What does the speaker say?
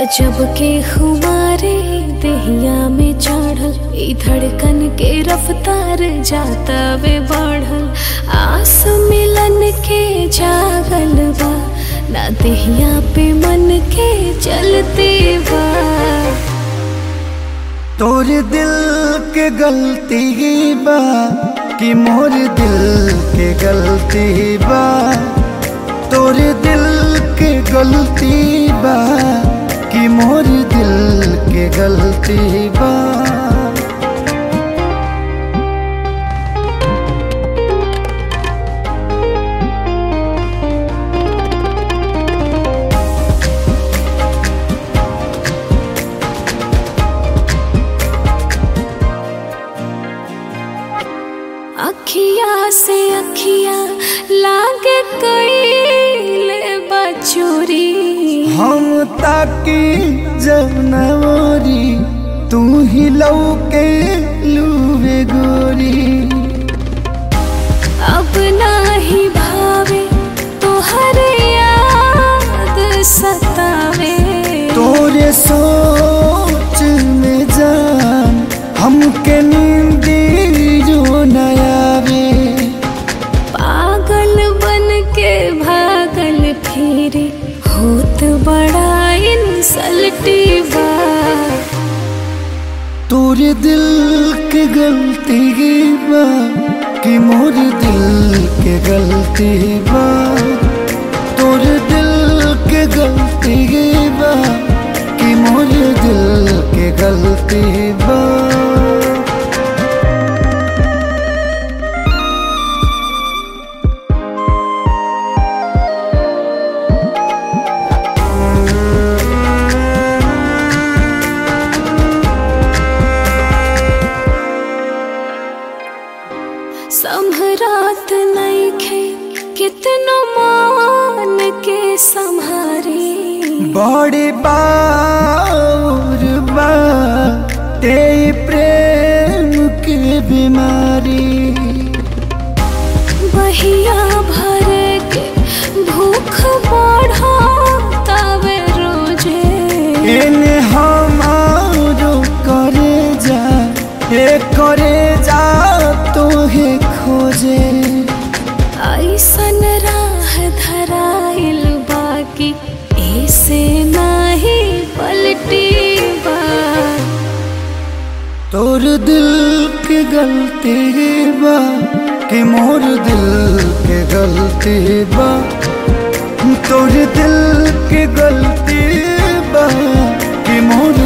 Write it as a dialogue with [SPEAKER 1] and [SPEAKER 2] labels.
[SPEAKER 1] गजब के खुमारे दहिया में चढ़ल ई धड़कन के रफ्तार जाता वे बढ़ल आस मिलन के जागल बा ना दहिया पे मन के चलते बा
[SPEAKER 2] तोर दिल के गलती बा कि मोर दिल के गलती बा तोर दिल के गलती बा कि मोर दिल के गलती बा
[SPEAKER 1] अखिया से अखिया लागे कैले बचोरी
[SPEAKER 2] हम ताकी जब नवरी तू ही लौके लूवे गोरी
[SPEAKER 1] अब नाही भावे तोहरे याद सतावे
[SPEAKER 2] तोरे सोच में जान हमके नींदी जो नयावे
[SPEAKER 1] पागल बन के भागल फिरे होत बड़ा इंसल्टी बा
[SPEAKER 2] तोरे दिल के गलती बा कि मोर दिल के गलती बा तोरे दिल के गलती बा कि मोर दिल के गलती बा
[SPEAKER 1] संभरात नईखे कितनो मान के संहारी
[SPEAKER 2] बड़ी बार बा ते प्रेम के बीमारी
[SPEAKER 1] बहिया भर के भूख बढ़ा तवे रोजे
[SPEAKER 2] एने हमारो करे जा ए करे जा तो हे खोजे
[SPEAKER 1] ऐसन राह धराइल बाकी ऐसे नाही पलटी बा
[SPEAKER 2] तोर दिल के गलती बा कि मोर दिल के गलती बा तोर दिल के गलती बा कि मोर